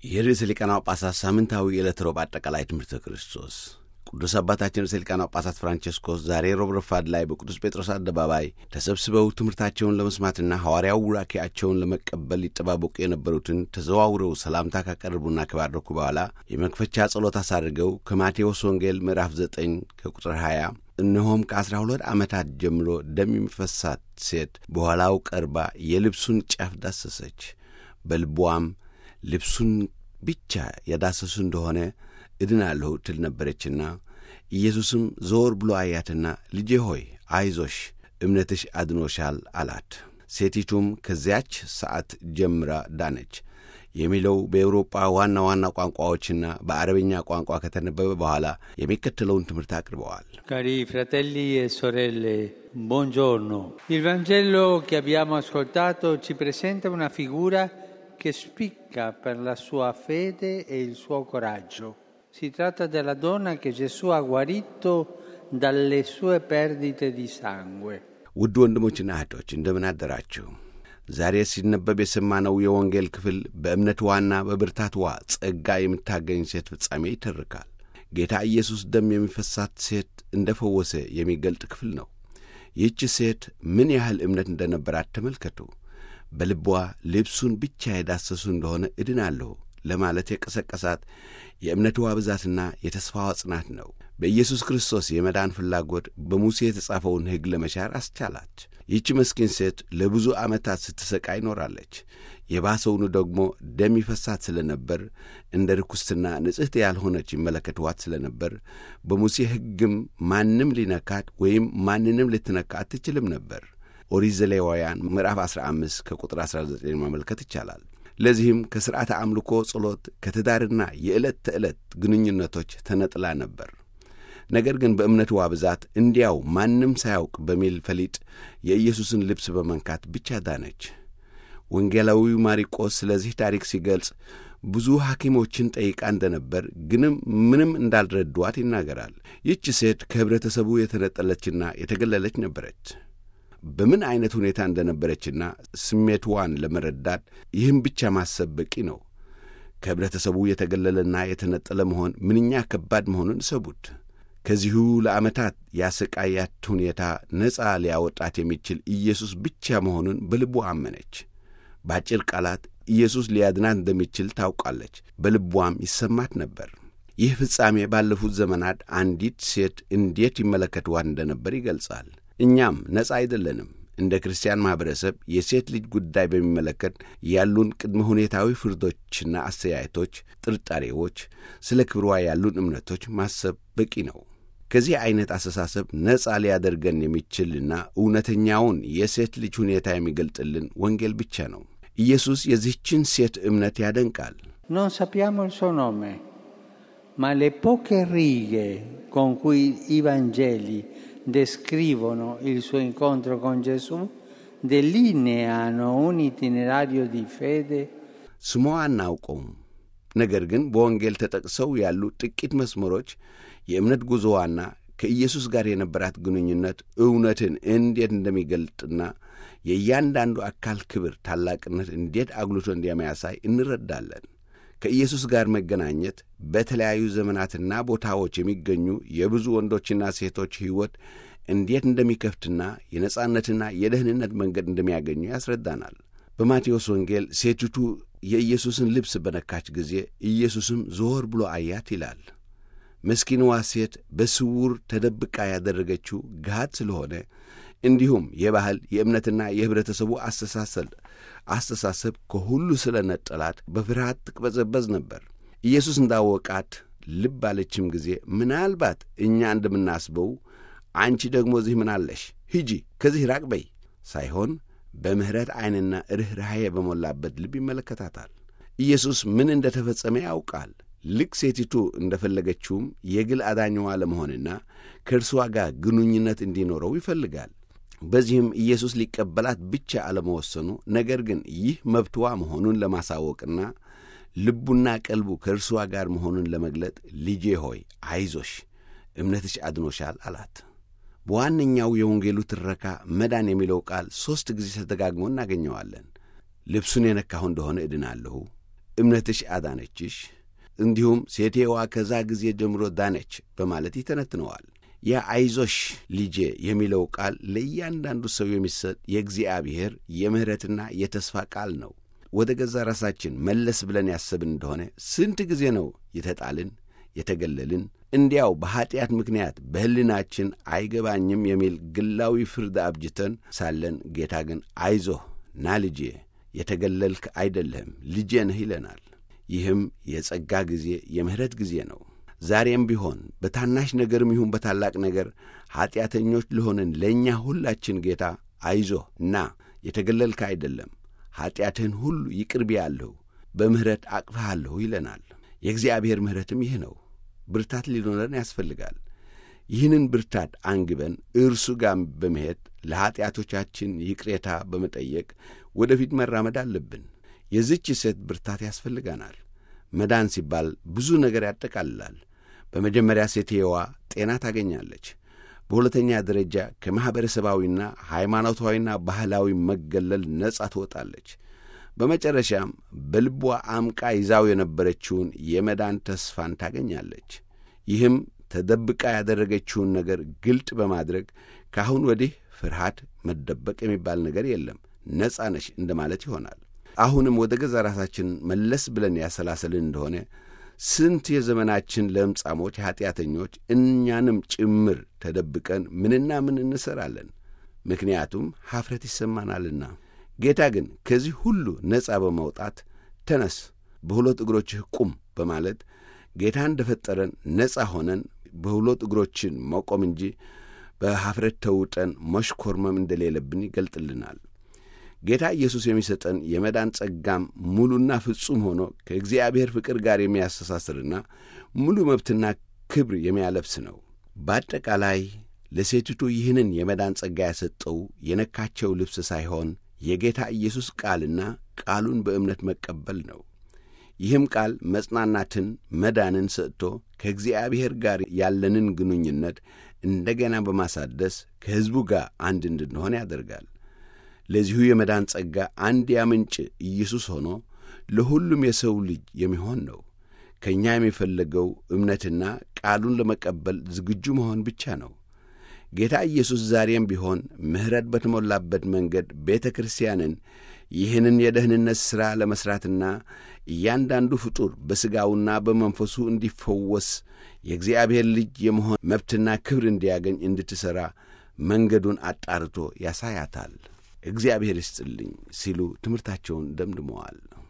የርዕሰ ሊቃነ ጳጳሳት ሳምንታዊ የዕለት ሮብ አጠቃላይ ትምህርተ ክርስቶስ ቅዱስ አባታችን ርዕሰ ሊቃነ ጳጳሳት ፍራንቼስኮስ ዛሬ ሮብ ረፋድ ላይ በቅዱስ ጴጥሮስ አደባባይ ተሰብስበው ትምህርታቸውን ለመስማትና ሐዋርያው ቡራኬያቸውን ለመቀበል ሊጠባበቁ የነበሩትን ተዘዋውረው ሰላምታ ካቀረቡና ከባረኩ በኋላ የመክፈቻ ጸሎት አሳድርገው ከማቴዎስ ወንጌል ምዕራፍ 9 ከቁጥር 20 እነሆም ከአስራ ሁለት ዓመታት ጀምሮ ደም የሚፈሳት ሴት በኋላው ቀርባ የልብሱን ጫፍ ዳሰሰች። በልቧም ልብሱን ብቻ የዳሰሱ እንደሆነ እድናለሁ ትል ነበረችና ኢየሱስም ዞር ብሎ አያትና ልጄ ሆይ አይዞሽ፣ እምነትሽ አድኖሻል አላት። ሴቲቱም ከዚያች ሰዓት ጀምራ ዳነች የሚለው በኤውሮጳ ዋና ዋና ቋንቋዎችና በአረብኛ ቋንቋ ከተነበበ በኋላ የሚከተለውን ትምህርት አቅርበዋል። Cari fratelli e sorelle, buongiorno. Il Vangelo che abbiamo ascoltato ci presenta una figura che spicca per la sua fede e il suo coraggio. Si tratta della donna che Gesù ha guarito dalle sue perdite di sangue. ውድ ወንድሞችና እህቶች እንደምን አደራችሁ? ዛሬ ሲነበብ የሰማነው የወንጌል ክፍል በእምነትዋና በብርታትዋ ጸጋ የምታገኝ ሴት ፍጻሜ ይተርካል። ጌታ ኢየሱስ ደም የሚፈሳት ሴት እንደ ፈወሰ የሚገልጥ ክፍል ነው። ይህች ሴት ምን ያህል እምነት እንደነበራት ተመልከቱ። በልቧ ልብሱን ብቻ የዳሰሱ እንደሆነ እድናለሁ ለማለት የቀሰቀሳት የእምነትዋ ብዛትና የተስፋዋ ጽናት ነው። በኢየሱስ ክርስቶስ የመዳን ፍላጎት በሙሴ የተጻፈውን ሕግ ለመሻር አስቻላች። ይህች መስኪን ሴት ለብዙ ዓመታት ስትሰቃይ ኖራለች። የባሰውኑ ደግሞ ደም ይፈሳት ስለ ነበር እንደ ርኩስትና ንጽሕት ያልሆነች ይመለከትዋት ስለ ነበር በሙሴ ሕግም ማንም ሊነካት ወይም ማንንም ልትነካ አትችልም ነበር። ኦሪት ዘሌዋውያን ምዕራፍ 15 ከቁጥር 19 ማመልከት ይቻላል። ለዚህም ከሥርዓተ አምልኮ ጸሎት፣ ከትዳርና የዕለት ተዕለት ግንኙነቶች ተነጥላ ነበር። ነገር ግን በእምነትዋ ብዛት እንዲያው ማንም ሳያውቅ በሚል ፈሊጥ የኢየሱስን ልብስ በመንካት ብቻ ዳነች። ወንጌላዊው ማርቆስ ስለዚህ ታሪክ ሲገልጽ ብዙ ሐኪሞችን ጠይቃ እንደነበር ግንም ምንም እንዳልረዷት ይናገራል። ይህች ሴት ከኅብረተሰቡ የተነጠለችና የተገለለች ነበረች። በምን ዐይነት ሁኔታ እንደነበረችና ስሜትዋን ለመረዳት ይህም ብቻ ማሰብ በቂ ነው። ከኅብረተሰቡ የተገለለና የተነጠለ መሆን ምንኛ ከባድ መሆኑን እሰቡት። ከዚሁ ለዓመታት ያሰቃያት ሁኔታ ነፃ ሊያወጣት የሚችል ኢየሱስ ብቻ መሆኑን በልቧ አመነች። በአጭር ቃላት ኢየሱስ ሊያድናት እንደሚችል ታውቃለች። በልቧም ይሰማት ነበር። ይህ ፍጻሜ ባለፉት ዘመናት አንዲት ሴት እንዴት ይመለከትዋት እንደነበር ይገልጻል። እኛም ነፃ አይደለንም። እንደ ክርስቲያን ማኅበረሰብ የሴት ልጅ ጉዳይ በሚመለከት ያሉን ቅድመ ሁኔታዊ ፍርዶችና አስተያየቶች፣ ጥርጣሬዎች፣ ስለ ክብሯ ያሉን እምነቶች ማሰብ በቂ ነው። ከዚህ ዐይነት አስተሳሰብ ነፃ ሊያደርገን የሚችልና እውነተኛውን የሴት ልጅ ሁኔታ የሚገልጥልን ወንጌል ብቻ ነው። ኢየሱስ የዚህችን ሴት እምነት ያደንቃል። Non sappiamo il suo nome, ma le poche righe con cui i Vangeli descrivono il suo incontro con Gesù delineano un itinerario di fede ስሟ አናውቀውም። ነገር ግን በወንጌል ተጠቅሰው ያሉ ጥቂት መስመሮች የእምነት ጉዞዋና ከኢየሱስ ጋር የነበራት ግንኙነት እውነትን እንዴት እንደሚገልጥና የእያንዳንዱ አካል ክብር ታላቅነት እንዴት አጉልቶ እንደሚያሳይ እንረዳለን። ከኢየሱስ ጋር መገናኘት በተለያዩ ዘመናትና ቦታዎች የሚገኙ የብዙ ወንዶችና ሴቶች ሕይወት እንዴት እንደሚከፍትና የነጻነትና የደህንነት መንገድ እንደሚያገኙ ያስረዳናል። በማቴዎስ ወንጌል ሴቲቱ የኢየሱስን ልብስ በነካች ጊዜ ኢየሱስም ዞር ብሎ አያት ይላል። ምስኪንዋ ሴት በስውር ተደብቃ ያደረገችው ገሃድ ስለሆነ እንዲሁም የባህል የእምነትና የኅብረተሰቡ አስተሳሰብ አስተሳሰብ ከሁሉ ስለ ነጠላት በፍርሃት ትቅበዘበዝ ነበር። ኢየሱስ እንዳወቃት ልብ አለችም ጊዜ ምናልባት እኛ እንደምናስበው አንቺ ደግሞ እዚህ ምን አለሽ? ሂጂ፣ ከዚህ ራቅ በይ ሳይሆን በምሕረት ዐይንና ርኅራኄ በሞላበት ልብ ይመለከታታል። ኢየሱስ ምን እንደ ተፈጸመ ያውቃል። ልክ ሴቲቱ እንደ ፈለገችውም የግል አዳኛዋ ለመሆንና ከእርሷ ጋር ግንኙነት እንዲኖረው ይፈልጋል። በዚህም ኢየሱስ ሊቀበላት ብቻ አለመወሰኑ፣ ነገር ግን ይህ መብትዋ መሆኑን ለማሳወቅና ልቡና ቀልቡ ከእርሷ ጋር መሆኑን ለመግለጥ ልጄ ሆይ አይዞሽ፣ እምነትሽ አድኖሻል አላት። በዋነኛው የወንጌሉ ትረካ መዳን የሚለው ቃል ሦስት ጊዜ ተደጋግሞ እናገኘዋለን። ልብሱን የነካሁ እንደሆነ እድናለሁ፣ እምነትሽ አዳነችሽ፣ እንዲሁም ሴቴዋ ከዛ ጊዜ ጀምሮ ዳነች በማለት ይተነትነዋል። ያ አይዞሽ ልጄ የሚለው ቃል ለእያንዳንዱ ሰው የሚሰጥ የእግዚአብሔር የምሕረትና የተስፋ ቃል ነው። ወደ ገዛ ራሳችን መለስ ብለን ያሰብን እንደሆነ ስንት ጊዜ ነው የተጣልን፣ የተገለልን፣ እንዲያው በኀጢአት ምክንያት በሕሊናችን አይገባኝም የሚል ግላዊ ፍርድ አብጅተን ሳለን ጌታ ግን አይዞህ ና ልጄ የተገለልክ አይደለህም ልጄ ነህ ይለናል። ይህም የጸጋ ጊዜ የምሕረት ጊዜ ነው። ዛሬም ቢሆን በታናሽ ነገርም ይሁን በታላቅ ነገር ኀጢአተኞች ለሆንን ለእኛ ሁላችን ጌታ አይዞህ እና የተገለልክ አይደለም፣ ኀጢአትህን ሁሉ ይቅር ብያለሁ፣ በምሕረት አቅፍሃለሁ ይለናል። የእግዚአብሔር ምሕረትም ይህ ነው። ብርታት ሊኖረን ያስፈልጋል። ይህንን ብርታት አንግበን እርሱ ጋር በመሄድ ለኀጢአቶቻችን ይቅሬታ በመጠየቅ ወደፊት መራመድ አለብን። የዚች ሴት ብርታት ያስፈልጋናል። መዳን ሲባል ብዙ ነገር ያጠቃልላል። በመጀመሪያ ሴትየዋ ጤና ታገኛለች። በሁለተኛ ደረጃ ከማኅበረሰባዊና ሃይማኖታዊና ባህላዊ መገለል ነጻ ትወጣለች። በመጨረሻም በልቧ አምቃ ይዛው የነበረችውን የመዳን ተስፋን ታገኛለች። ይህም ተደብቃ ያደረገችውን ነገር ግልጥ በማድረግ ከአሁን ወዲህ ፍርሃት፣ መደበቅ የሚባል ነገር የለም፣ ነጻ ነሽ እንደማለት ይሆናል። አሁንም ወደ ገዛ ራሳችን መለስ ብለን ያሰላሰልን እንደሆነ ስንት የዘመናችን ለምጻሞች ኀጢአተኞች እኛንም ጭምር ተደብቀን ምንና ምን እንሠራለን? ምክንያቱም ኀፍረት ይሰማናልና። ጌታ ግን ከዚህ ሁሉ ነጻ በመውጣት ተነስ፣ በሁለት እግሮችህ ቁም በማለት ጌታ እንደ ፈጠረን ነጻ ሆነን በሁለት እግሮችን መቆም እንጂ በኀፍረት ተውጠን መሽኮርመም እንደሌለብን ይገልጥልናል። ጌታ ኢየሱስ የሚሰጠን የመዳን ጸጋም ሙሉና ፍጹም ሆኖ ከእግዚአብሔር ፍቅር ጋር የሚያስተሳስርና ሙሉ መብትና ክብር የሚያለብስ ነው። በአጠቃላይ ለሴቲቱ ይህንን የመዳን ጸጋ ያሰጠው የነካቸው ልብስ ሳይሆን የጌታ ኢየሱስ ቃልና ቃሉን በእምነት መቀበል ነው። ይህም ቃል መጽናናትን፣ መዳንን ሰጥቶ ከእግዚአብሔር ጋር ያለንን ግንኙነት እንደገና በማሳደስ ከሕዝቡ ጋር አንድ እንድንሆን ያደርጋል። ለዚሁ የመዳን ጸጋ አንድ ያምንጭ ኢየሱስ ሆኖ ለሁሉም የሰው ልጅ የሚሆን ነው። ከእኛ የሚፈለገው እምነትና ቃሉን ለመቀበል ዝግጁ መሆን ብቻ ነው። ጌታ ኢየሱስ ዛሬም ቢሆን ምሕረት በተሞላበት መንገድ ቤተ ክርስቲያንን ይህንን የደህንነት ሥራ ለመሥራትና እያንዳንዱ ፍጡር በሥጋውና በመንፈሱ እንዲፈወስ የእግዚአብሔር ልጅ የመሆን መብትና ክብር እንዲያገኝ እንድትሠራ መንገዱን አጣርቶ ያሳያታል። እግዚአብሔር ይስጥልኝ ሲሉ ትምህርታቸውን ደምድመዋል።